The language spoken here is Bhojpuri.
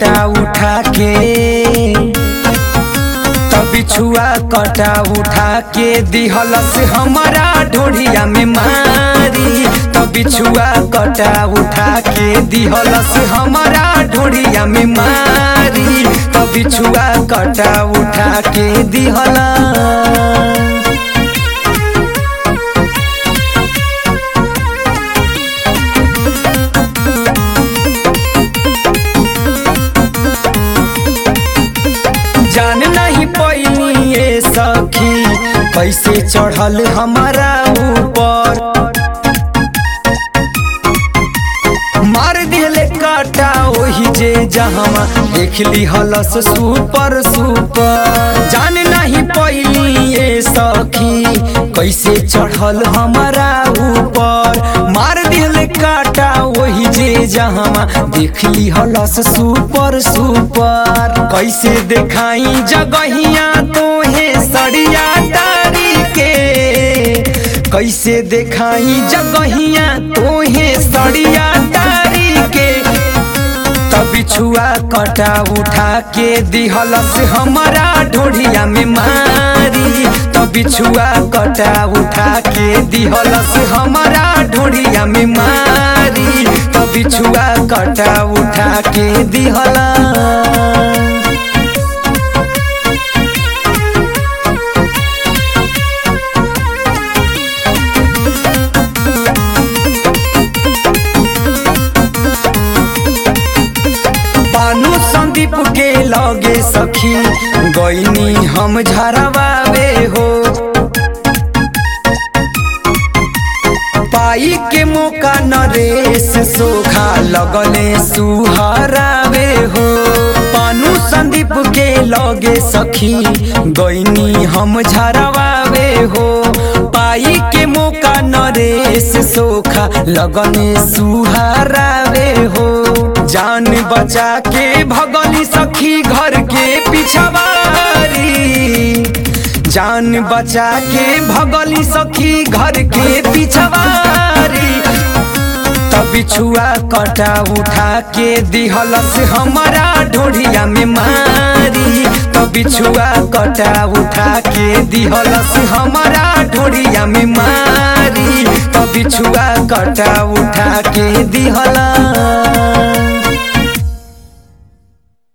कटा उठा के तब बिछुआ कटा उठा के दिहलस हमारा ढोढ़िया में मारी तब बिछुआ कटा उठा के दिहलस हमारा ढोढ़िया में मारी तब बिछुआ कटा उठा के दिहला जान नहीं पैनी ये सखी कैसे चढ़ल हमारा ऊपर मार दिले काटा ओही जे जहाँ देख ली हलस सुपर सुपर जान नहीं पैनी ये सखी कैसे चढ़ल हमारा ऊपर मार दिले काटा वही जे जहाँ देख ली हलस सुपर सुपर कैसे देखाई जगहिया तोहे सड़िया तारी के कैसे देखाई जगहिया तोहे सड़िया तारी के तब बिछुआ कटा उठा के दिहलस हमारा ढोढ़िया में मारी तब बिछुआ कटा उठा के दिहलस हमारा ढोढ़िया में मारी तब बिछुआ कटा उठा के दिहला पानु संदीप के लगे सखी गईनी हम झरवावे हो पाई के मौका नरेश सोखा लगले सुहरावे हो पानु संदीप के लगे सखी गईनी हम झरवावे हो पाई के मौका नरेश सोखा लगने सुहरावे हो जान बचा के भगनी सखी घर के पिछवारी जान बचा के भगली सखी घर के पिछवारी तब बिछुआ कटा उठा के दिहलस हमारा ढोढ़िया में मारी तब बिछुआ कटा उठा के दिहलस हमारा ढोढ़िया में मारी तब बिछुआ कटा उठा के दिहला